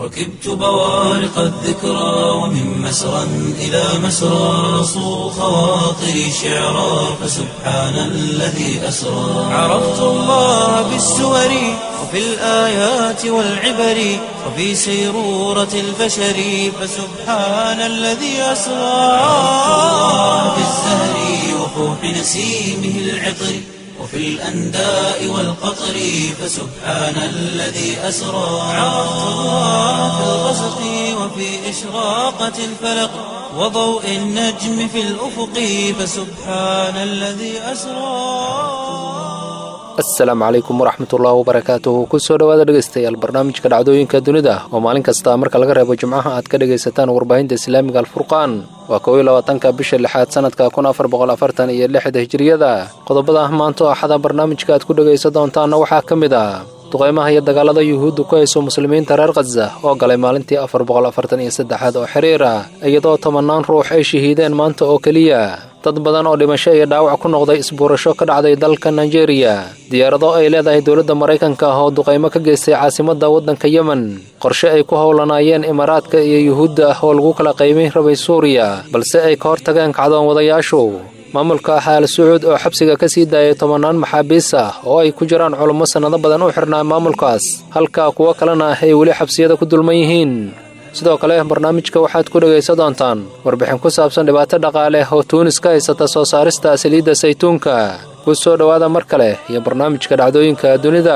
ركبت بوارق الذكرى ومن مسرى إلى مسرى صو خواطري شعرا فسبحان الذي أسرى عرفت الله بالسور وفي الآيات والعبر وفي سيرورة البشر فسبحان الذي أسرى عرفت الله بالزهر وفوح نسيمه العطر وفي الأنداء والقطر فسبحان الذي أسرى عرفت الله في الغسق وفي إشراقة الفلق وضوء النجم في الأفق فسبحان الذي أسرى asalaamu calaykum waraxmatullaahi wabarakaatuhu kusoo dhowaada dhegaystayaal barnaamijka dhacdooyinka dunida oo maalin kasta marka laga reebo jimcaha aad ka dhegaysataan warbaahinta islaamiga alfurqaan waa kow iyo labaatanka bisha lixaad sanadka kun afar boqol afartan iyo lixda hijiriyada qodobada ah maanto axada barnaamijka aad ku dhegaysan doontaanna waxaa ka mid ah duqaymaha iyo dagaalada yuhuudda ku hayso muslimiinta reer khaza oo galay maalintii afar boqol afartan iyo saddexaad oo xiriir ah iyadoo tobannaan ruux ay shahiideen maanta oo keliya dad badan oo dhimasho iyo dhaawac ku noqday isbuurasho ka dhacday dalka nigeria diyaarado ay leedahay dowladda maraykanka ah oo duqaymo ka geystay caasimadda waddanka yemen qorshe ay ku howlanaayeen imaaraadka iyo yuhuudda ah oo lagu kala qaybin rabay suuriya balse ay ka hortageen kacdoon wadayaashu maamulka xaal sacuud oo xabsiga ka sii daayay tobannaan maxaabiis ah oo ay ku jiraan culummo sannado badan u xirnaa maamulkaas halka kuwo kalena ay weli xabsiyada ku dulman yihiin sidoo kale barnaamijka waxaad ku dhegaysan doontaan warbixin ku saabsan dhibaato dhaqaale oo tuunis ka haysata soo saarista saliidda saytuunka ku soo dhowaada mar kale iyo barnaamijka dhacdooyinka dunida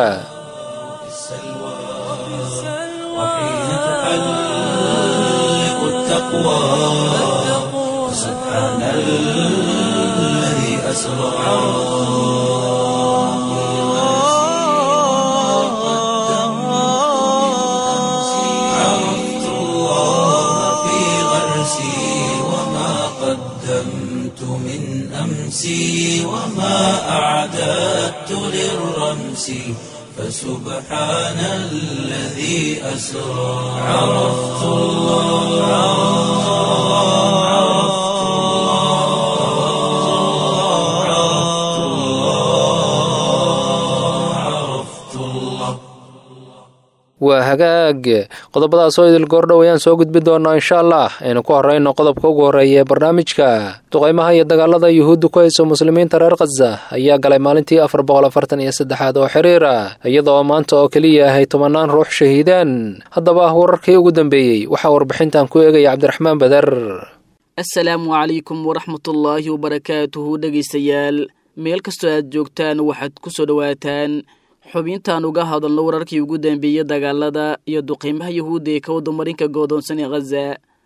وحين تحلق التقوى سبحان الذي أسرى عرفت الله في غرسي وما قدمت من أمسي وما أعددت للرمس فسبحان الذي أسرى عرفت الله عرفت الله عرفت الله عرفت الله waa hagaag qodobadaas oo idil goordhow ayaan soo gudbi doonaa insha allah aynu ku horrayno qodobka ugu horreeya ee barnaamijka duqaymaha iyo dagaalada yuhuudda ku hayso muslimiinta reer khaza ayaa galay maalintii afar boqol afartan iyo saddexaad oo xiriir ah iyadoo maanta oo keliya ahay tobannaan ruux shahiideen haddaba wararkii ugu dambeeyey waxaa warbixintan ku eegaya cabdiraxmaan bader assalaamu calaykum waraxmatullaahi wabarakaatuhu dhegaystayaal meel kastoo aad joogtaan waxaad ku soo dhowaataan xubintaan uga hadalno wararkii ugu dambeeyey dagaalada iyo duqiimaha yuhuudda ee ka wadamarinka goodoonsan ee khaza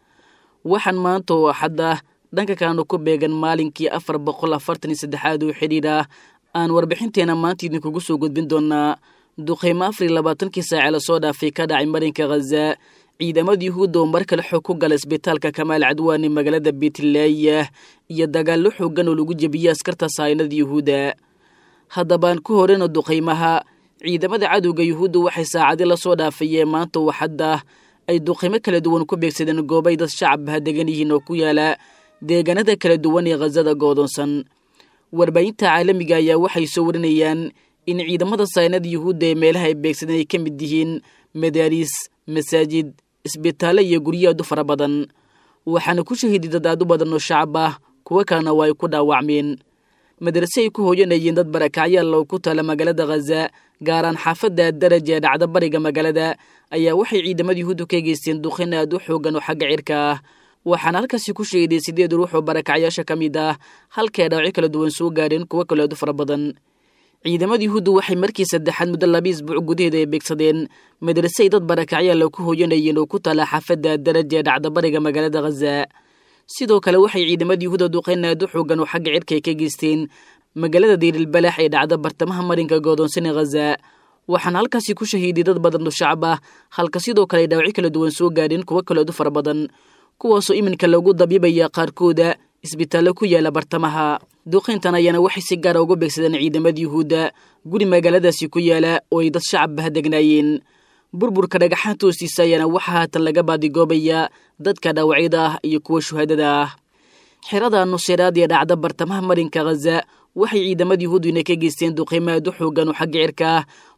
waxaan maanta oo axadda dhanka kaanu ku beegan maalinkii afar boqol afartan iyo saddexaad oo xidhiidh ah aan warbixinteena maanta idinkugu soo gudbin doonaa duqiimo afar iyo labaatankii saace lasoo dhaafay ka dhacay marinka khaza ciidamada yuhuudda oo mar kale xoog ku gala isbitaalka kamaal cadwaan ee magaalada beetlaaya iyo dagaallo xoogan oo lagu jebiyey askarta saayinada yuhuudda haddabaan ku horeyno duqaymaha ciidamada cadowga yuhuudda waxay saacadi lasoo dhaafayeen maanta waxadda ay duqaymo kala duwan ku beegsadeen goobay dad shacabha degan yihiin oo ku yaala deegaanada kala duwan ee khazada goodoonsan warbaahinta caalamiga ayaa waxay soo warinayaan in ciidamada saynada yuhuudda ee meelaha ay beegsadeen ay ka mid yihiin madaariis masaajid isbitaallo iyo guryo aad u fara badan waxaana ku shahiiday dad aad u badan oo shacab ah kuwo kalena waa ay ku dhaawacmeen madrase ay ku hooyanayeen dad barakacyaal oo ku taala magaalada khaza gaaraan xaafadda daraja ee dhacda bariga magaalada ayaa waxay ciidamada yuhuuddu ka geysteen duqin aad u xoogan oo xagga cirka ah waxaana halkaasi ku sheeday sideed ruux oo barakacyaasha ka mid ah halkae dhaawacyo kala duwan soo gaadheen kuwo kale aad u fara badan ciidamada yuhuuddu waxay markii saddexaad muddo laba isbuuc gudaheeda ay beegsadeen madrase ay dad barakacyaal oo ku hooyanayeen oo ku taala xaafadda daraja ee dhacda bariga magaalada khaza sidoo kale waxay ciidamada yuhuuda duqeyn aad u xoogan oo xagga cirka ay ka geysteen magaalada diirilbalaax ee dhacda bartamaha marinka goodoonsan ee khaza waxaana halkaasi ku shahiiday dad badan oo shacab ah halka sidoo kale ay dhaawacyo kala duwan soo gaadheen kuwo kale aad u fara badan kuwaasoo iminka lagu dabiibaya qaarkooda isbitaallo ku yaala bartamaha duqeyntan ayaana waxay si gaara uga beegsadeen ciidamada yuhuudda guri magaaladaasi ku yaala oo ay dad shacabah degnaayeen burburka dhagaxaanta hoostiisa ayaana waxaa haatan laga baadigoobayaa dadka dhaawacyada ah iyo kuwa shuhadada ah xerada nuseyraad ee dhacda bartamaha marinka khaza waxay ciidamada yuhuuduna ka geysteen duqeymo aad u xoogan oo xagga cirka ah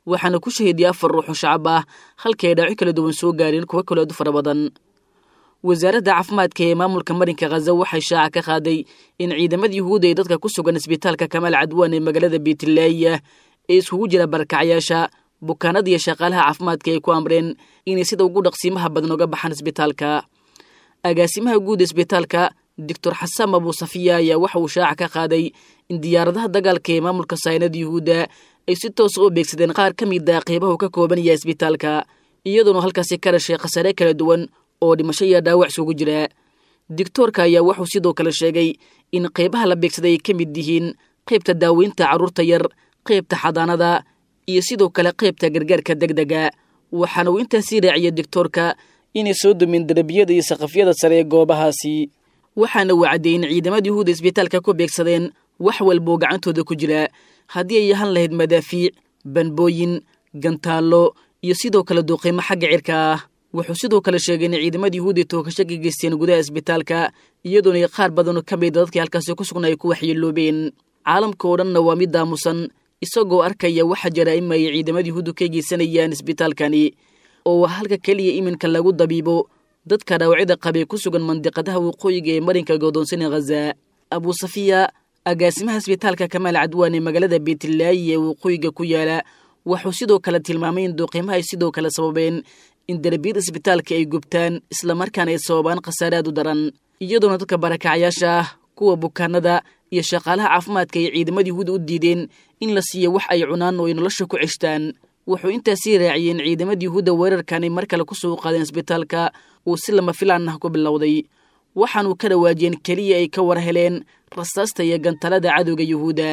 waxaana ku shahiidiyay afar ruux oo shacab ah halkii ay dhaawaco kala duwan soo gaareen kuwo kaloo aad u fara badan wasaaradda caafimaadka ee maamulka marinka khaza waxay shaaca ka qaaday in ciidamada yuhuudda ee dadka ku sugan isbitaalka kamaal cadwaan ee magaalada beetlaaya ee iskugu jira barakacyaasha bukaanada iyo shaqaalaha caafimaadka ay ku amreen inay sida ugu dhaqsiimaha badan uga baxaan isbitaalka agaasimaha guud isbitaalka doctor xasaan abuusafiya ayaa waxa uu shaaca ka qaaday in diyaaradaha dagaalka ee maamulka saynada yuhuudda ay si toosa u beegsadeen qaar ka mid a qeybaha uu ka kooban yahay isbitaalka iyadoona halkaasi ka dhashay khasaare kala duwan oo dhimasho iyo dhaawac isugu jira digtoorka ayaa wuxuu sidoo kale sheegay in qeybaha la beegsaday ay ka mid yihiin qaybta daaweynta carruurta yar qaybta xadaanada iyo sidoo kale qaybta gargaarka deg dega waxaana uu intaasii raaciyay digtoorka inay soo dumeen darbiyada iyo saqafyada sare ee goobahaasi waxaana uu caddeeyey in ciidamada yuhuudda isbitaalka ku beegsadeen wax walboo gacantooda ku jira haddii ay ahaan lahayd madaafiic banbooyin gantaallo iyo sidoo kale duuqiimo xagga cirka ah wuxuu sidoo kale sheegay in ciidamada yuhuudda tookasho ka geysteen gudaha isbitaalka iyadoona qaar badanoo ka mida dadkii halkaasi ku sugna ay ku waxyeeloobeen caalamka oo dhanna waa mid aamusan isagoo arkaya waxa jaraa'ima ay ciidamada yuhuuddu ka geysanayaan isbitaalkani oo waa halka keliya iminka lagu dabiibo dadka dhaawacyada qabee ku sugan mandiqadaha waqooyiga ee marinka godoonsan ee khaza abuusafiya agaasimaha isbitaalka kamaal cadwaan ee magaalada beetlaayi ee waqooyiga ku yaala wuxuu sidoo kale tilmaamay in duuqiimaha ay sidoo kale sababeen in derbiyada isbitaalka ay gubtaan islamarkaana ay sababaan khasaaraad u daran iyadoona dadka barakacyaasha ah kuwa bukaanada iyo shaqaalaha caafimaadka ay ciidamada yuhuuda u diideen in la siiyo wax ay cunaan oo ay nolosha ku ceshtaan wuxuu intaasii raaciyey in ciidamada yuhuudda weerarkan ay mar kale ku soo qaadeen isbitaalka uu si lama filaan ah ku bilowday waxaanuu ka dhawaajiyeen keliya ay ka war heleen rasaasta iyo gantalada cadowga yuhuudda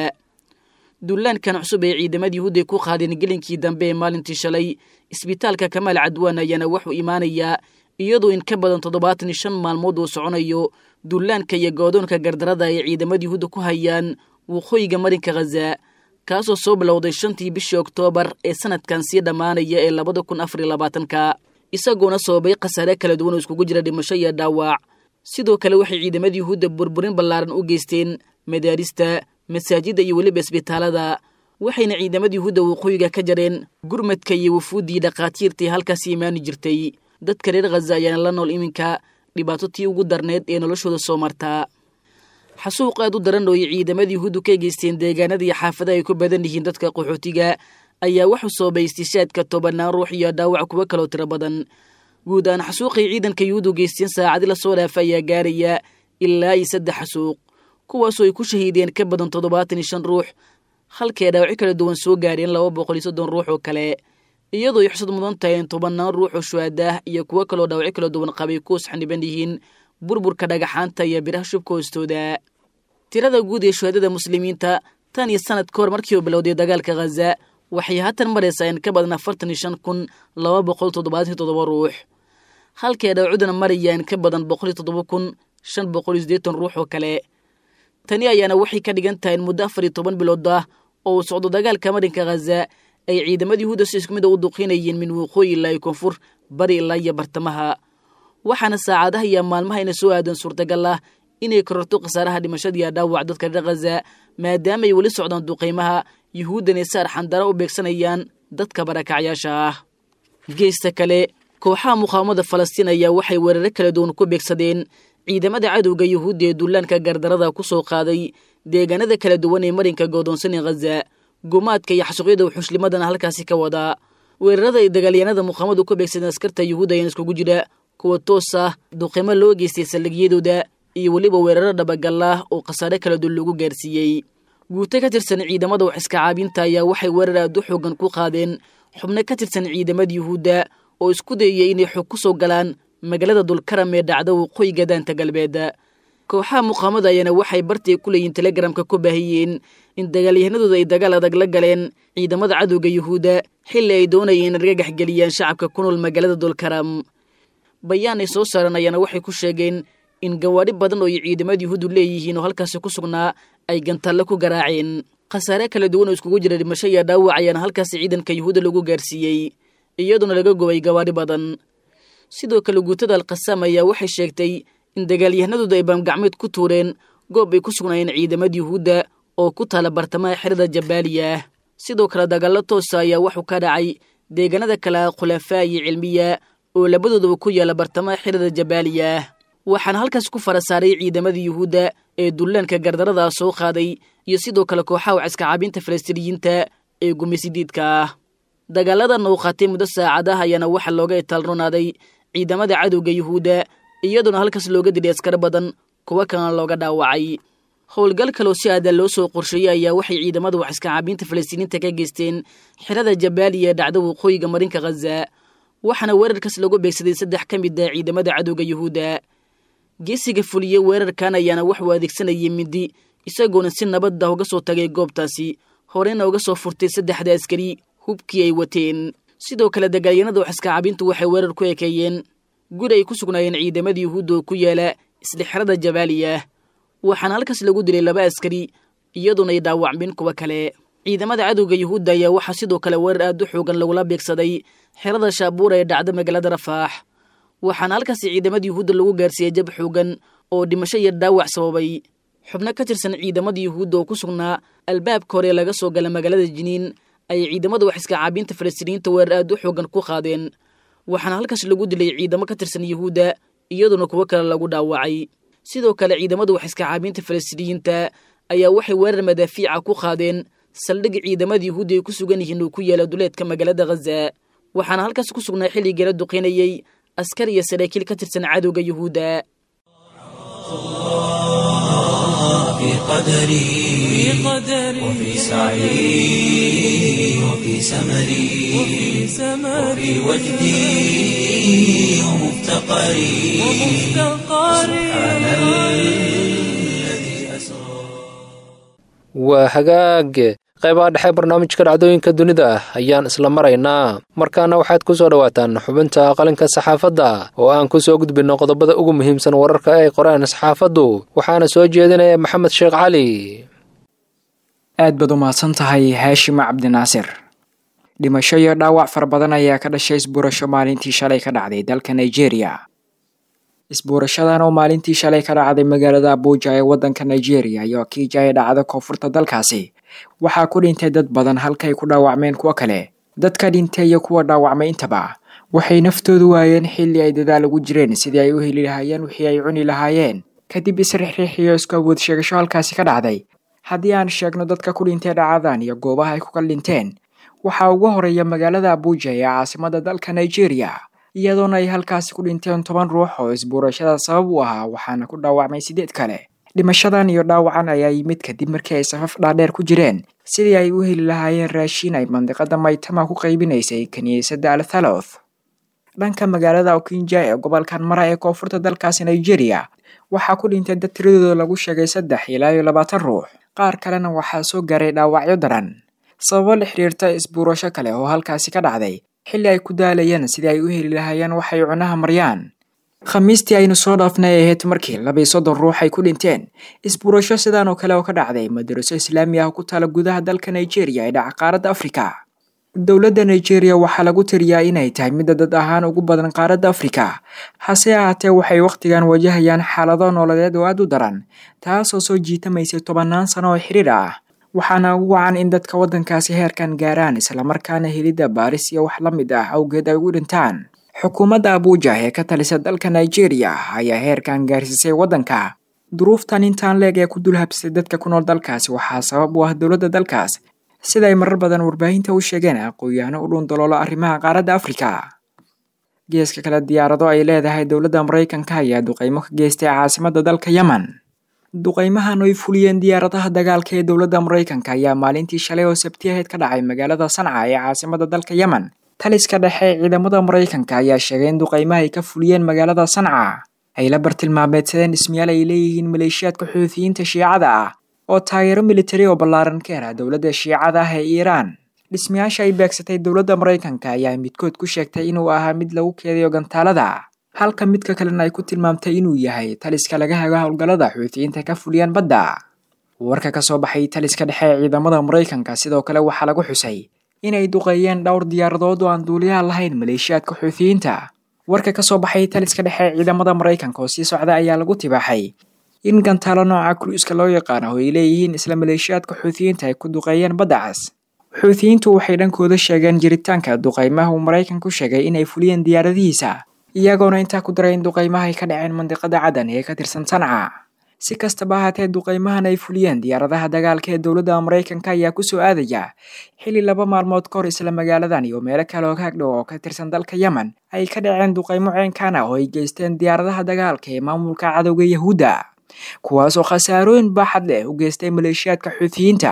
dullaankan cusub ee ciidamada yuhuudda ay ku qaadeen gelinkii dambe ee maalintii shalay isbitaalka kamaal cadwaan ayaana wuxuu imaanayaa iyadoo in ka badan toddobaatan iyo shan maalmood uu soconayo dullaanka iyo goodoonka gardarada ay ciidamada yuhuudda ku hayaan waqooyiga marinka khaza kaasoo soo bilowday shantii bishii oktoobar ee sanadkan sii dhammaanaya ee labada kun afar iyo labaatanka isagoona sababay khasaare kala duwan oo iskugu jira dhimasho iyo dhaawac sidoo kale waxay ciidamada yuhuudda burburin ballaaran u geysteen madaarista masaajidda iyo weliba isbitaalada waxayna ciidamada yuhuudda waqooyiga ka jareen gurmadka iyo wufuuddii dhakhaatiirtii halkaasi imaani jirtay dadka reer khaza ayaana la nool iminka dhibaato tii ugu darneed ee noloshooda soo martaa xasuuq aad u daran oo ay ciidamada yuhuuddu ka geysteen deegaanada iyo xaafadaha ay ku badan yihiin dadka qaxootiga ayaa wuxuu soobay istishaadka tobannaan ruux iyo dhaawac kuwo kaloo tiro badan guud ahaan xasuuqay ciidanka yuhuuddu geysteen saacadi lasoo dhaafa ayaa gaaraya ilaa iyo saddex xasuuq kuwaasoo ay ku shahiideen ka badan toddobaatan iyo shan ruux halkee dhaawacyo kala duwan soo gaareen laba boqol iyo soddon ruux oo kale iyadoo ay xusad mudan tahay in tobannaan ruux oo shuhadaah iyo kuwo kaloo dhaawacyo kala duwan qabay kuwas xaniban yihiin burburka dhagaxaanta iyo biraha shubka hoostooda tirada guud ee shuhadada muslimiinta tan iyo sanad ka hor markii uu bilowday dagaalka khaza waxay haatan maraysaa in ka badan afartan iyo shan kun laba boqol toddobaatan iyo toddoba ruux halkee dhaawacudana maraya in ka badan boqol iyo toddoba kun shan boqol iyo siddeetan ruux oo kale tani ayaana waxay ka dhigan tahay in muddo afar iyo toban bilood ah oo uu socdo dagaalka marinka khaza ay ciidamada yuhuudda si isku mid a u duqinayeen min waqooyi ilaa iyo koonfur bari ilaa iyo bartamaha waxaana saacadaha iyo maalmaha ina soo aadan suurtagal ah inay kororto khasaaraha dhimashadiiyo dhaawac dadka reer khaza maadaama ay weli socdaan duqaymaha yuhuuddanay saar xandara u beegsanayaan dadka barakacyaasha ah geesta kale kooxaha muqaawamada falastiin ayaa waxay weeraro kala duwan ku beegsadeen ciidamada cadowga yuhuudda ee dullaanka gardarada ku soo qaaday deegaanada kala duwan ee marinka goodoonsan ee khaza gumaadka iyo xasuuqyada wuxushlimadana halkaasi ka wadaa weerarada ay dagaalyahanada muqaamadu ku beegsadeen askarta yuhuudda ayaan iskugu jira kuwa toos ah duqimo loo geystay saldhigyadooda iyo weliba weeraro dhabagal ah oo khasaare kala duwan lagu gaarsiiyey guuto ka tirsan ciidamada wax iska caabinta ayaa waxay weerar aad u xoogan ku qaadeen xubno ka tirsan ciidamada yuhuudda oo isku dayaya inay xog ku soo galaan magaalada dulkaram ee dhacda waqooyiga daanta galbeed kooxaha muqaamada ayaana waxay bartii ku leeyihiin telegramka ku baahiyeen in dagaalyahanadooda ay dagaal adag la galeen ciidamada cadowga yuhuudda xilli ay doonayeen in argagax geliyaan shacabka ku nool magaalada dulkaram bayaan ay soo saaran ayaana waxay ku sheegeen in gawaadhi badan oo ay ciidamada yuhuuddu leeyihiin oo halkaasi ku sugnaa ay gantalle ku garaaceen khasaare kala duwan oo iskugu jira dhimasho iyo dhaawac ayaana halkaasi ciidanka yuhuudda lagu gaarsiiyey iyadoona laga gubay gawaadhi badan sidoo kale guutada alkhasaam ayaa waxay sheegtay in dagaalyahanadooda ay baamgacmeed ku tuureen goob ay ku sugnaayeen ciidamada yuhuudda oo ku taala bartamaha xerada jabaaliya sidoo kale dagaallo toosa ayaa wuxuu ka dhacay deegaanada kale khulafaa iyo cilmiya oo labadoodaba ku yaala bartamaha xirada jabaaliya waxaana halkaas ku fara saaray ciidamadii yuhuudda ee dullaanka gardarada soo qaaday iyo sidoo kale kooxaha waciska caabinta falastiiniyiinta ee gumeysidiidka ah dagaaladan uu qaatay muddo saacadaha ayaana waxaa looga itaalronaaday ciidamada cadowga yuhuudda iyadoona halkaas looga dilay askar badan kuwa kalena looga dhaawacay howlgal kaloo si aada loo soo qorsheeyey ayaa waxay ciidamada waxiska caabiinta falastiiniinta ka geysteen xirada jabaaliya ee dhacda waqooyiga marinka khaza waxaana weerarkaas lagu beegsaday saddex ka mid ah ciidamada cadowga yuhuudda geesiga fuliye weerarkan ayaana waxuu adeegsanayay mindi isagoona si nabad ah uga soo tagay goobtaasi horeyna uga soo furtay saddexda askari hubkii ay wateen sidoo kale dagaalyanada waxiska caabintu waxay weerar ku ekeeyeen guri ay ku sugnaayeen ciidamadii yuhuudda oo ku yaala isla xerada jabaaliya waxaana halkaas lagu dilay laba askari iyadoona ay dhaawacmeen kuwa kale ciidamada cadowga yuhuudda ayaa waxaa sidoo kale weerar aad u xoogan lagula beegsaday xerada shaabuura ee dhacda magaalada rafaax waxaana halkaasi ciidamada yuhuudda lagu gaarsiiyey jab xoogan oo dhimasho iyo dhaawac sababay xubno ka tirsan ciidamada yuhuudda oo ku sugnaa albaabka hore laga soo gala magaalada jiniin ayay ciidamada waxiska caabiinta falastiiniyiinta weerar aad u xoogan ku qaadeen waxaana halkaas lagu dilay ciidamo ka tirsan yuhuudda iyadoona kuwo kale lagu dhaawacay sidoo kale ciidamada waxiska caabiinta falastiiniyiinta ayaa waxay weerar madaafiica ku qaadeen saldhig ciidamada yuhuudda ay ku sugan yihiin uu ku yaala duleedka magaalada khaza waxaana halkaas ku sugnaa xilligeela duqeynayey askar iyo saraakiil ka tirsan cadowga yuhuudda في قدري وفي سعي وفي سمري وفي وجدي ومفتقري سبحان الذي أسرى waa hagaage qaybaha dhexe barnaamijka dhacdooyinka dunida ayaan isla maraynaa markaana waxaad ku soo dhowaataan xubinta qalinka saxaafadda oo aan ku soo gudbinno qodobada ugu muhiimsan wararka ay qoreen saxaafaddu waxaana soo jeedinaya maxamed sheekh cali aad baad u mahadsan tahay haashim cabdinaasir dhimasho iyo dhaawac fara badan ayaa ka dhashay isbuurasho maalintii shalay ka dhacday dalka nigeria isbuurashadan oo maalintii shalay ka dhacday magaalada abuuja ee waddanka nigeria iyo kiija ee dhacda koonfurta dalkaasi waxaa ku dhintay dad badan halkaay ku dhaawacmeen kuwo kale dadka dhintay iyo kuwa dhaawacmay intaba waxay naftoodu waayeen xilli ay dadaal ugu jireen sidii ay u heli lahaayeen wixii ay cuni lahaayeen kadib isrixriix iyo isku awood sheegasho halkaasi ka dhacday haddii aan sheegno dadka ku dhintay dhacadan iyo goobaha ay ku kala dhinteen waxaa ugu horeeya magaalada abuuja ee caasimada dalka nigeria iyadoona ay halkaasi ku dhinteen toban ruux oo isbuurashada sabab u ahaa waxaana ku dhaawacmay siddeed kale dhimashadan iyo dhaawacan ayaa yimid kadib markii ay safaf dhaadheer ku jireen sidii ay u heli lahaayeen raashiin ay mandiqada maytama ku qaybinaysay kiniisadda althaloth dhanka magaalada okinja ee gobolkan mara ee koonfurta dalkaasi nigeria waxaa ku dhintay dad tiradooda lagu sheegay saddex ilaa iyo labaatan ruux qaar kalena waxaa soo gaaray dhaawacyo daran sababo la xiriirta isbuurasho kale oo halkaasi ka dhacday xilli ay ku daalayeen sidii ay u heli lahaayeen waxay cunaha maryaan khamiistii aynu soo dhaafnay ay ahayd markii laba iyo soddon ruux ay ku dhinteen isbuurasho sidaan oo kale oo ka dhacday madaraso islaami ah ku taala gudaha dalka nigeria ee dhaca qaaradda afrika dowladda nigeria waxaa lagu tiriyaa inay tahay midda dad ahaan ugu badan qaaradda afrika hase ahaatee waxay wakhtigan wajahayaan xaalado nololeed oo aad u daran taasoo soo jiitamaysay tobannaan sano oo xiriir ah waxaana ugu wacan in dadka waddankaasi heerkan gaaraan islamarkaana helidda baaris iyo wax la mid ah awgeed ay ugu dhintaan xukuumadda abuuja ee ka talisa dalka nigeria ayaa heerkan gaarsiisay waddanka duruuftan intaan leeg ee ku dulhabsay dadka ku nool dalkaasi waxaa sabab u ah dowladda dalkaas sida ay marar badan warbaahinta u sheegeen aqoon-yahano u dhuundaloolo arrimaha qaaradda afrika geeska kale diyaarado ay leedahay dowladda maraykanka ayaa duqeymo ka geystay caasimadda dalka yemen duqeymahan ay fuliyeen diyaaradaha dagaalka ee dowladda maraykanka ayaa maalintii shalay oo sabti ahayd ka dhacay magaalada sanca ee caasimadda dalka yemen taliska dhexe ee ciidamada maraykanka ayaa sheegay in duqeymaha ay ka fuliyeen magaalada sanca ay la bartilmaameedsadeen dhismayaal ay leeyihiin maleeshiyaadka xuutiyiinta shiicada ah oo taageero militari oo ballaaran ka hela dowladda shiicada ah ee iiraan dhismayaasha ay beegsatay dowladda maraykanka ayaa midkood ku sheegtay inuu ahaa mid lagu keedayo gantaalada halka midka kalena ay ku tilmaamtay inuu yahay taliska laga hago howlgallada xuutiyiinta ka fuliyaan badda warka ka soo baxay taliska dhexe ee ciidamada maraykanka sidoo kale waxaa lagu xusay inay duqeeyeen dhowr diyaaradood oo aan duuliyaha lahayn maleeshiyaadka xuutiyiinta warka ka soo baxay taliska dhexe ee ciidamada maraykanka oo sii socda ayaa lagu tibaaxay in gantaalo nooca kruiska loo yaqaano oo ay leeyihiin isla maleeshiyaadka xuutiyiinta ay ku duqeeyeen badda cas xuutiyiintu waxay dhankooda sheegeen jiritaanka duqaymaha uu maraykanku sheegay inay fuliyeen diyaaradihiisa iyagoona intaa ku daray in duqaymaha ay ka dhaceen mandiqada cadan ee ka tirsan sanca si kastaba ahaatee duqaymahan ay fuliyeen diyaaradaha dagaalka ee dowladda maraykanka ayaa kusoo aadaya xilli laba maalmood ka hor isla magaaladan iyo meelo kale oo kaagdhow oo ka tirsan dalka yemen ay ka dhaceen duqaymo ceenkaan ah oo ay geysteen diyaaradaha dagaalka ee maamulka cadowga yahuudda kuwaasoo khasaarooyin baaxad leh u geystay maleeshiyaadka xuutiyiinta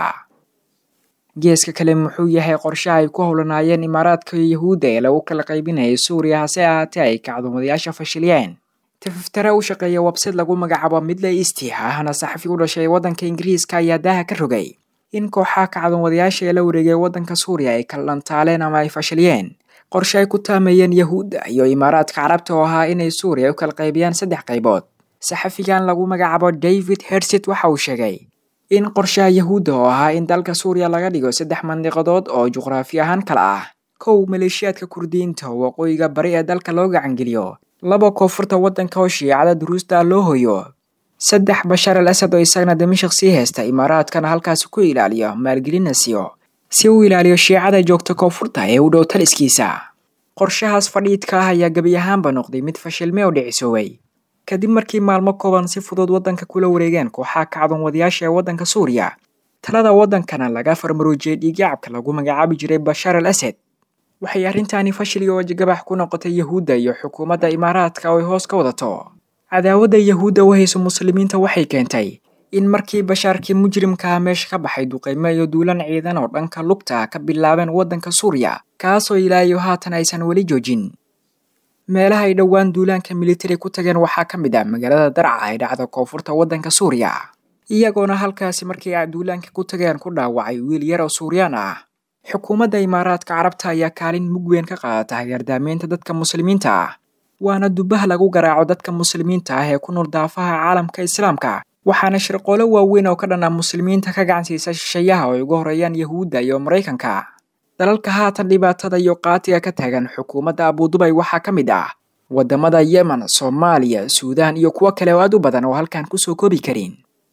geeska kale muxuu yahay qorshaha ay ku howlanaayeen imaaraadka yahuudda ee lagu kala qaybinayay suuriya hase ahaatee ay kacdumadayaasha fashiliyeen tififtare u shaqeeya website lagu magacaabo midle isti ahna saxafi u dhashay waddanka ingiriiska ayaa daaha ka rogay in kooxaha kacdumadayaasha ee la wareegay waddanka suuriya ay kala dhantaaleen ama ay fashiliyeen qorshe ay ku taameeyeen yahuudda iyo imaaraadka carabta oo ahaa inay suuriya u kala qaybiyaan saddex qaybood saxafigan lagu magacaabo david hersit waxa uu sheegay in qorshaha yahuudda oo ahaa in dalka suuriya laga dhigo saddex mandiqadood oo juqraafi ahaan kala ah kow maleeshiyaadka kurdiyiinta oo waqooyiga bari ee dalka loo gacangeliyo laba koonfurta waddanka oo shiicada duruusta loo hoyo saddex bashar al asad oo isagana dimashik sii haysta imaaraadkana halkaasi ku ilaaliyo maalgelina siiyo si uu ilaaliyo shiicada joogta koonfurta ee u dhow taliskiisa qorshahaas fadhiidka ah ayaa gebi ahaanba noqday mid fashilme oo dhicisoobay kadib markii maalmo kooban si fudud waddanka kula wareegeen kooxaha kacdoon wadayaasha ee waddanka suuriya talada waddankana laga farmaroojiyey dhiigyacabka lagu magacaabi jiray bashar al asad waxay arrintaani fashil iyo wajagabax ku noqotay yahuudda iyo xukuumadda imaaraadka oo ay hoos ka wadato cadaawadda yahuudda u hayso muslimiinta waxay keentay in markii bashaarkii mujrimkaha meesha ka baxay duqaymo iyo duulan ciidan oo dhanka lugta ka bilaabeen waddanka suuriya kaasoo ilaayo haatan aysan weli joojin meelaha ay dhowaan duulaanka militari ku tageen waxaa ka mid ah magaalada darca ay dhacda koonfurta waddanka suuriya iyagoona halkaasi markii ay duulaanka ku tageen ku dhaawacay wiil yar oo suuriyaan ah xukuumadda imaaraadka carabta ayaa kaalin mug weyn ka qaadata hagaardaameynta dadka muslimiinta ah waana dubaha lagu garaaco dadka muslimiinta ah ee ku nool daafaha caalamka islaamka waxaana shirqoolo waaweyn oo ka dhan ah muslimiinta ka gacansiisa shisheeyaha oo ay ugu horeeyaan yahuudda iyo maraykanka dalalka haatan dhibaatada iyo qaatiga ka taagan xukuumadda abudubay waxaa ka mid ah waddamada yemen soomaaliya suudaan iyo kuwo kale oo aad u badan oo halkan kusoo koobi karin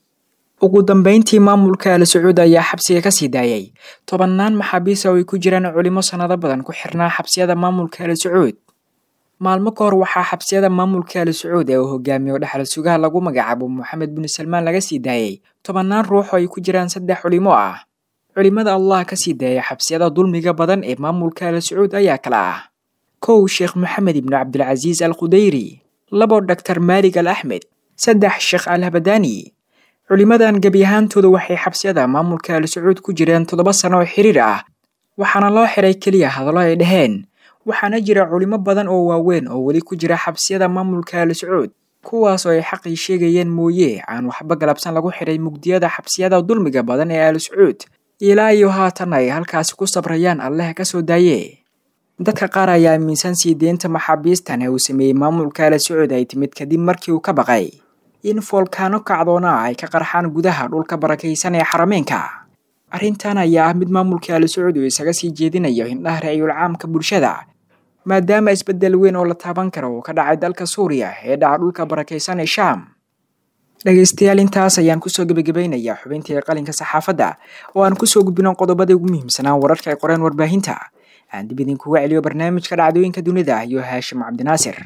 ugu dambeyntii maamulka al sacuud ayaa xabsiga ka sii daayay tobannaan maxaabiis oo ay ku jiraan culimo sannado badan ku xirnaa xabsiyada maamulka al sacuud maalmo ka hor waxaa xabsiyada maamulka al sacuud ee uu hogaamiyo dhexal sugaha lagu magacaabo moxamed bin salmaan laga sii daayay tobannaan ruux oo ay ku jiraan saddex culimo ah culimada allah ka sii daaya xabsiyada dulmiga badan ee maamulka al sacuud ayaa kala ah kow sheekh maxamed ibnu cabdilcasiis al khudayri labo dhaktar maalig al axmed saddex sheekh al habadaani culimadan gebi ahaantooda waxay xabsiyada maamulka al sacuud ku jireen toddoba sano oo xiriir ah waxaana loo xiray keliya hadallo ay dhaheen waxaana jira culimo badan oo waaweyn oo weli ku jira xabsiyada maamulka al sacuud kuwaas oo ay xaqii sheegayeen mooye aan waxba galabsan lagu xiray mugdiyada xabsiyada dulmiga badan ee al sacuud ilaa iyo haatan ay halkaasi ku sabrayaan alleh ka soo daaye dadka qaar ayaa aaminsan sii deynta maxaabiistan ee uu sameeyey maamulka al sacuud ay timid kadib markii uu ka baqay in foolkaano kacdoona ah ay ka qarxaan gudaha dhulka barakaysan ee xarameenka arrintan ayaa ah mid maamulka al sacuud uu isaga sii jeedinayo indhaha ra'yul caamka bulshada maadaama isbeddel weyn oo la taaban karo uu ka dhacay dalka suuriya ee dhaca dhulka barakaysan ee shaam dhegaystayaal intaas ayaan kusoo gebagabaynayaa xubintii qalinka saxaafadda oo aan kusoo gudbino qodobadii ugu muhiimsanaa wararka ay qoreen warbaahinta aan dib idinkuga celiyo barnaamijka dhacdooyinka dunida iyo haashim cabdinaasir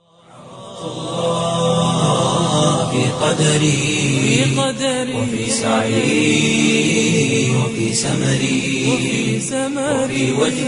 في قدري وفي سعي وفي سمري وفي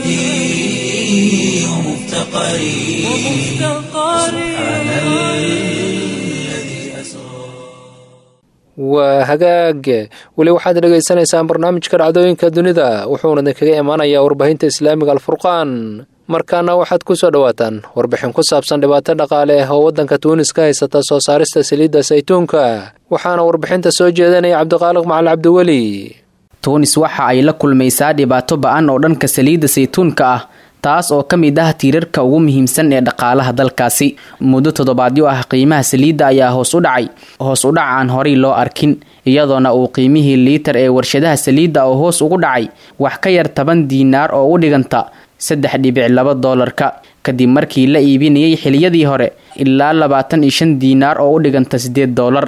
وجدي ومفتقري سبحان الذي أسرى waa hagaag weli waxaad dhegaysanaysaan barnaamijka dhacdooyinka dunida wuxuuna idinkaga imaanayaa warbaahinta islaamiga alfurqaan markaana waxaad ku soo dhowaataan warbixin ku saabsan dhibaato dhaqaale ah oo waddanka tuunis ka haysata soo saarista saliidda saytuunka waxaana warbixinta soo jeedanaya cabdiqaaliq macali cabdiweli tuunis waxa ay la kulmaysaa dhibaato ba-an oo dhanka saliidda saytuunka ah taas oo ka mid ah tiirarka ugu muhiimsan ee dhaqaalaha dalkaasi muddo toddobaadyo ah qiimaha saliidda ayaa hoos u dhacay hoos u dhac aan horay loo arkin iyadoona uu qiimihii liitar ee warshadaha saliidda oo hoos ugu dhacay wax ka yar toban diinaar oo u dhiganta saddex dhibic laba doolarka kadib markii la iibinayay xiliyadii hore ilaa labaatan iyo shan diinaar oo u dhiganta siddeed doolar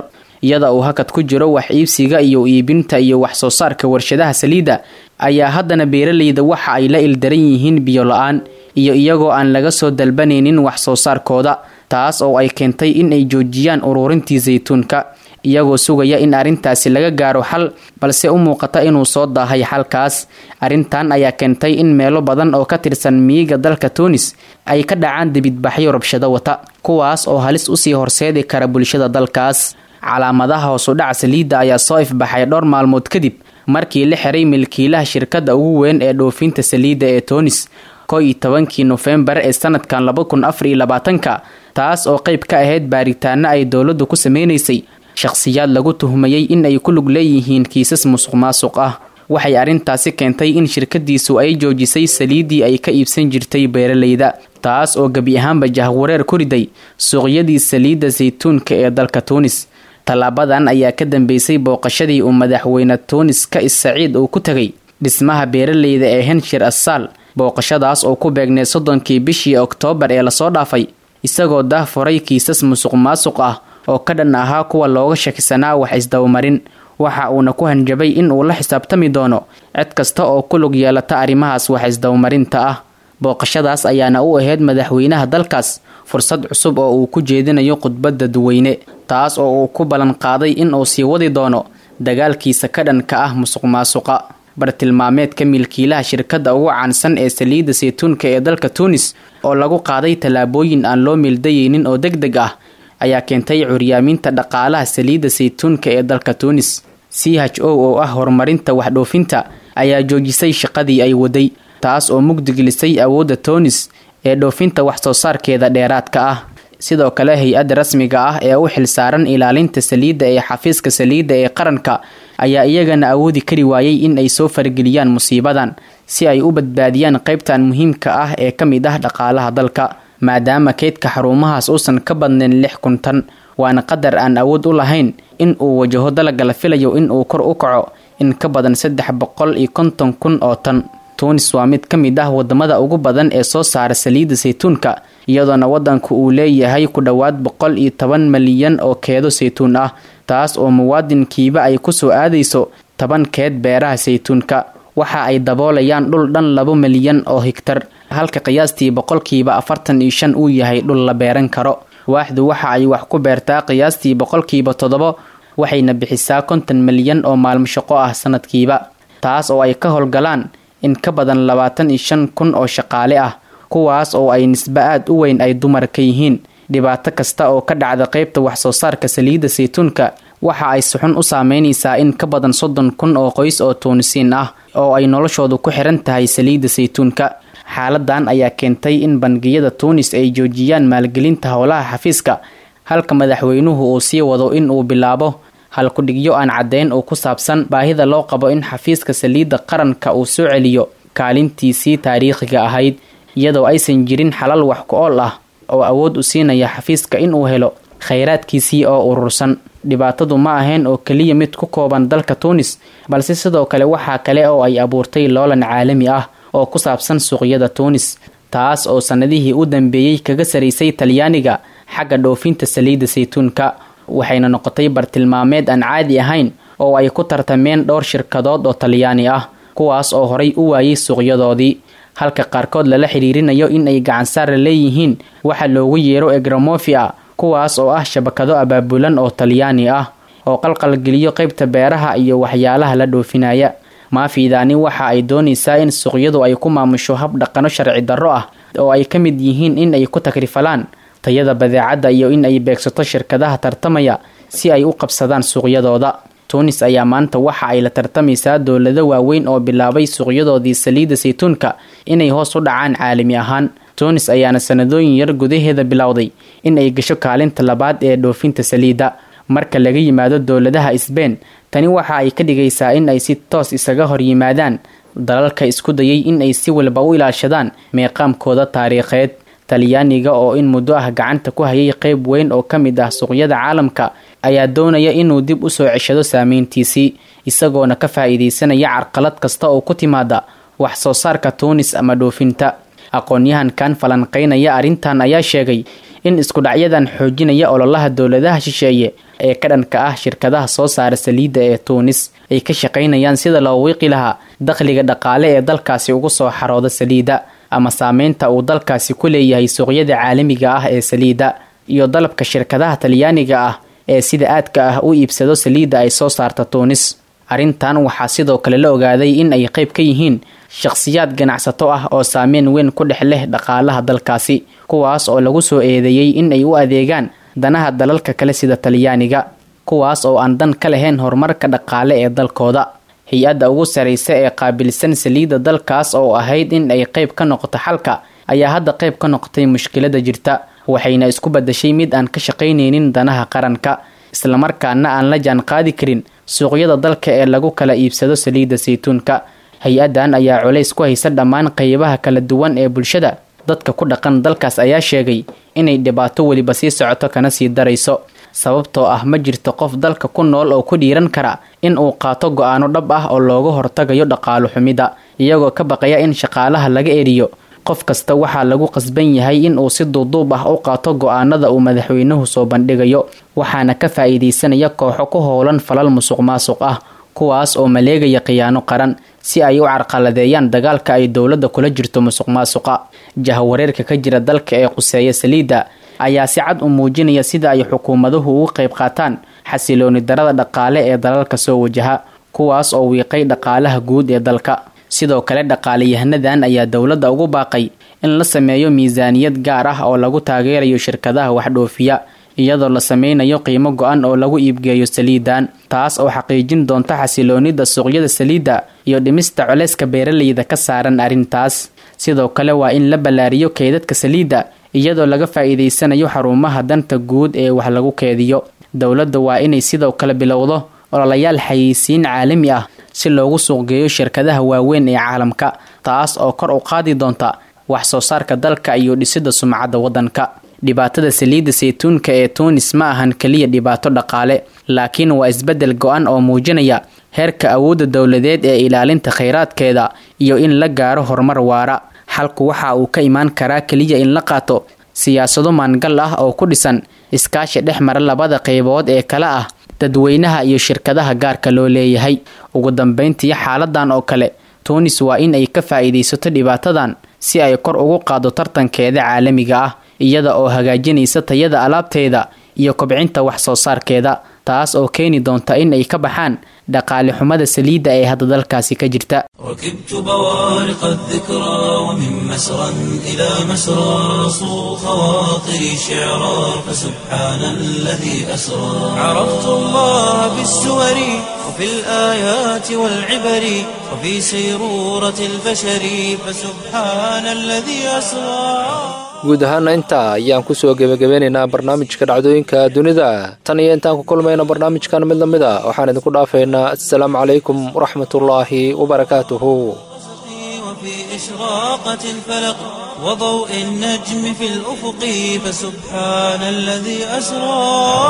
iyada uu hakad ku jiro wax iibsiga iyo iibinta iyo wax soo saarka warshadaha saliidda ayaa haddana beeraleyda waxa ay la ildaran yihiin biyo la-aan iyo iyagoo aan laga soo dalbanaynin wax soo saarkooda taas oo ay keentay in ay joojiyaan ururintii saytuunka iyagoo sugaya in arrintaasi laga gaaro xal balse u muuqata inuu soo daahay xalkaas arrintan ayaa keentay in meelo badan oo ka tirsan miyiga dalka tunis ay ka dhacaan dibidbaxyo rabshado wata kuwaas oo halis usii horseedi kara bulshada dalkaas calaamadaha hoosudhaca saliidda ayaa soo ifbaxay dhowr maalmood kadib markii la xiray milkiilaha shirkadda ugu weyn ee dhoofinta saliidda ee tunis ko iyo tobankii nofembar ee sanadkan laba kun afar iyo labaatanka taas oo qayb ka ahayd baaritaano ay dowladdu ku sameynaysay shaqhsiyaad lagu tuhmayey in ay ku lug leeyihiin kiisas musuq maasuq ah waxay arrintaasi keentay in shirkadiisu ay joojisay saliiddii ay ka iibsan jirtay beeraleyda taas oo gebi ahaanba jahwareer ku riday suuqyadii saliidda saytuunka ee dalka tuunis tallaabadan ayaa ka dambeysay booqashadii uu madaxweyne tuunis ka is saciid uu ku tegay dhismaha beeraleyda ee henshir assaal booqashadaas oo ku beegnay soddonkii bishii oktoobar ee lasoo dhaafay isagoo dahfuray kiisas musuq maasuq ah oo ka dhan ahaa kuwa looga shakisanaa wax isdabamarin waxa uuna ku hanjabay in uu la xisaabtami doono cid kasta oo ku lug yeelata arrimahaas wax isdabamarinta ah booqashadaas ayaana u ahayd madaxweynaha dalkaas fursad cusub oo uu ku jeedinayo khudbadda duweyne taas oo uu ku ballan qaaday in uu sii wadi doono dagaalkiisa ka dhanka ah musuq maasuqa bartilmaameedka milkiilaha shirkadda ugu caansan ee saliidda saytuunka ee dalka tuunis oo lagu qaaday tallaabooyin aan loo meeldayeynin oo deg deg ah ayaa keentay curyaaminta dhaqaalaha saliidda saytuunka ee dalka tuunis c h o oo ah horumarinta waxdhoofinta ayaa joojisay shaqadii ay waday taas oo mugdigelisay awoodda tuunis ee dhoofinta wax soo saarkeeda dheeraadka ah sidoo kale hay-adda rasmiga ah ee u xilsaaran ilaalinta saliidda ee xafiiska saliidda ee qaranka ayaa iyagana awoodi kari waayey in ay soo farageliyaan musiibadan si ay u badbaadiyaan qaybtan muhiimka ah ee ka mid ah dhaqaalaha dalka maadaama keydka xarumahaas uusan ka badnayn lix kun tan waana qadar aan awood u lahayn in uu wajaho dalaga la filayo in uu kor u kaco in ka badan saddex boqol iyo konton kun oo tan tuunis waa mid ka mid ah wadamada ugu badan ee soo saara saliidda saytuunka iyadoona wadanku uu leeyahay ku dhowaad boqol iyo toban malyan oo keedo saytuun ah taas oo muwaadinkiiba ay kusoo aadayso toban keed beeraha saytuunka waxa ay daboolayaan dhul dhan laba milyan oo higtar halka qiyaastii boqolkiiba afartan iyo shan uu yahay dhul la beeran karo waaxdu waxa ay wax ku beertaa qiyaastii boqolkiiba toddobo waxayna bixisaa konton milyan oo maalmo shaqo ah sanadkiiba taas oo ay ka howlgalaan in ka badan labaatan iyo shan kun oo shaqaale ah kuwaas oo ay nisbe aad u weyn ay dumar ka yihiin dhibaato kasta oo ka dhacda qaybta wax soo saarka saliidda saytuunka waxa ay suxun u saameynaysaa in ka badan soddon kun oo qoys oo tuunisiin ah oo ay noloshoodu ku xiran tahay saliidda saytuunka xaaladan ayaa keentay in bangiyada tuunis ay joojiyaan maalgelinta howlaha xafiiska halka madaxweynuhu uu sii wado in uu bilaabo halkudhigyo aan caddeyn oo ku saabsan baahida loo qabo in xafiiska saliidda qaranka uu soo celiyo kaalintiisii taariikhiga ahayd iyadoo aysan jirin xalal wax ku ool ah oo awood u siinaya xafiiska inuu helo khayraadkiisii oo urursan dhibaatadu ma ahayn oo keliya mid ku kooban dalka tuunis balse sidoo kale waxaa kale oo ay abuurtay loolan caalami ah oo ku saabsan suuqyada tuunis taas oo sannadihii u dambeeyey kaga saraysay talyaaniga xagga dhoofinta saliidda saytuunka waxayna noqotay bartilmaameed aan caadi ahayn oo ay ku tartameen dhowr shirkadood oo talyaani ah kuwaas oo horay u waayay suuqyadoodii halka qaarkood lala xiriirinayo in ay gacansaara leeyihiin waxa loogu yeero egramofia kuwaas oo ah shabakado abaabulan oo talyaani ah oo qalqalgeliyo qaybta beeraha iyo waxyaalaha la dhoofinaya maafiidaani waxa ay doonaysaa in suuqyadu ay ku maamusho hab dhaqano sharci darro ah oo ay ka mid yihiin in ay ku takrifalaan tayada badeecadda iyo in ay beegsato shirkadaha tartamaya si ay u qabsadaan suuqyadooda tuunis ayaa maanta waxa ay la tartamaysaa dowlado waaweyn oo bilaabay suuqyadoodii saliidda saytuunka inay hoos u dhacaan caalami ahaan tuunis ayaana sanadooyin yar gudaheeda bilowday in ay gasho kaalinta labaad ee dhoofinta saliidda marka laga yimaado dowladaha sbein tani waxa ay ka dhigaysaa in ay si toos isaga hor yimaadaan dalalka isku dayay in ay si walba u ilaashadaan meeqaamkooda taariikheed talyaaniga oo in muddo ah gacanta ku hayay qeyb weyn oo ka mid ah suuqyada caalamka ayaa doonaya inuu dib u soo ceshado saameyntiisii isagoona ka faa-iideysanaya carqalad kasta oo ku timaada wax soo saarka tuunis ama dhoofinta aqoon-yahankan falanqeynaya arrintan ayaa sheegay in iskudhacyadan xoojinaya ololaha dowladaha shisheeye ee ka dhanka ah shirkadaha soo saara saliidda ee tuunis ay ka shaqaynayaan sida loo wiiqi lahaa dakhliga dhaqaale ee dalkaasi ugu soo xarooda saliidda ama saameynta uu dalkaasi ku leeyahay suuqyada caalamiga ah ee saliidda iyo dalabka shirkadaha talyaaniga ah ee sida aadka ah u iibsado saliidda ay soo saarta tuunis arrintan waxaa sidoo kale la ogaaday in ay qayb ka yihiin shakhsiyaad ganacsato ah oo saameyn weyn ku dhex leh dhaqaalaha dalkaasi kuwaas oo lagu soo eedeeyey in ay u adeegaan danaha dalalka kale sida talyaaniga kuwaas oo aan dan ka lahayn horumarka dhaqaale ee dalkooda hay-adda ugu saraysa ee qaabilsan saliidda dalkaas oo ahayd in ay qayb ka noqoto xalka ayaa hadda qayb ka noqotay mushkilada jirta waxayna isku badashay mid aan ka shaqaynaynin danaha qaranka islamarkaana aan la jaan qaadi karin suuqyada dalka ee lagu kala iibsado saliidda saytuunka hay-addan ayaa culays ku haysa dhammaan qaybaha kala duwan ee bulshada dadka ku dhaqan dalkaas ayaa sheegay inay dhibaato weliba sii socoto kana sii darayso sababtoo ah ma jirto qof dalka ku nool oo ku dhiiran kara in uu qaato go-aano dhab ah oo looga hortagayo dhaqaalo xumida iyagoo ka baqaya in shaqaalaha laga eriyo qof kasta waxaa lagu qasban yahay in uu si duuduub ah u qaato go-aanada uu madaxweynuhu soo bandhigayo waxaana ka faa'iidaysanaya kooxo ku howlan falal musuq maasuq ah kuwaas oo maleegaya khiyaano qaran si ay u carqaladeeyaan dagaalka ay dowladda kula jirto musuq maasuqa jahwareerka ka jira dalka ee quseeya saliidda ayaa si cad u muujinaya sida ay xukuumaduhu ugu qayb qaataan xasilooni darada dhaqaale ee dalalka soo wajaha kuwaas oo wiiqay dhaqaalaha guud ee dalka sidoo kale dhaqaaleyahanadan ayaa dowladda ugu baaqay in la sameeyo miisaaniyad gaar ah oo lagu taageerayo shirkadaha waxdhoofiya iyadoo la sameynayo qiimo go-an oo lagu iibgeeyo saliidan taas oo xaqiijin doonta xasiloonida suuqyada saliidda iyo dhimista culeyska beeraleyda ka saaran arrintaas sidoo kale waa in la ballaariyo keydadka saliidda iyadoo laga faa'iidaysanayo xarumaha danta guud ee wax lagu keediyo dowladda waa inay sidoo kale bilowdo ololayaal xayeysiin caalami ah si loogu suuqgeeyo shirkadaha waaweyn ee caalamka taas oo kor u qaadi doonta wax soo saarka dalka iyo dhisidda sumcadda waddanka dhibaatada saliidda saytuunka ee tuunis ma ahan keliya dhibaato dhaqaale laakiin waa isbeddel go-an oo muujinaya heerka awoodda dowladeed ee ilaalinta khayraadkeeda iyo in la gaaro horumar waara xalku waxa uu ka imaan karaa keliya in la qaato siyaasado maangal ah oo ku dhisan iskaashi dhex mara labada qaybood ee kale ah dadweynaha iyo shirkadaha gaarka loo leeyahay ugu dambeyntii xaaladan oo kale tuunis waa in ay ka faa'iidaysato dhibaatadan si ay kor ugu qaado tartankeeda caalamiga ah iyada oo hagaajinaysa tayada alaabteeda iyo kobcinta wax soo saarkeeda taas oo keeni doonta in ay ka baxaan dhaqaale xumada saliidda ee hadda dalkaasi ka jirta ركبت بوارق الذكرى ومن مسرى إلى مسرى صو خواطري شعرا فسبحان الذي أسرى عرفت الله بالسور وفي الآيات والعبر وفي سيرورة البشر فسبحان الذي أسرى guud ahaana intaa ayaan kusoo gebagabeynaynaa barnaamijka dhacdooyinka dunida tan iyo intaan ku kulmayna barnaamijkan mid lamid a waxaan idinku dhaafaynaa assalaamu calaykum waraxmatullaahi wabarakaatuhu وفي إشراقة الفلق وضوء النجم في الأفق فسبحان الذي أسرى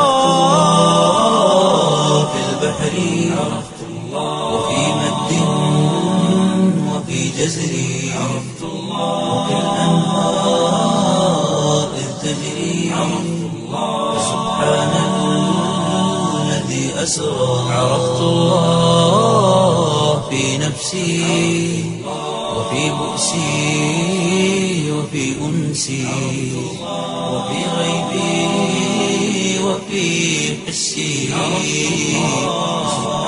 في البحر عرفت الله وفي مد وفي جزر عرفت الله وفي الأنهار إذ تجري عرفت الله فسبحان الذي أسرى عرفت الله في نفسي وفي بؤسي وفي أنسي وفي غيبي وفي حسي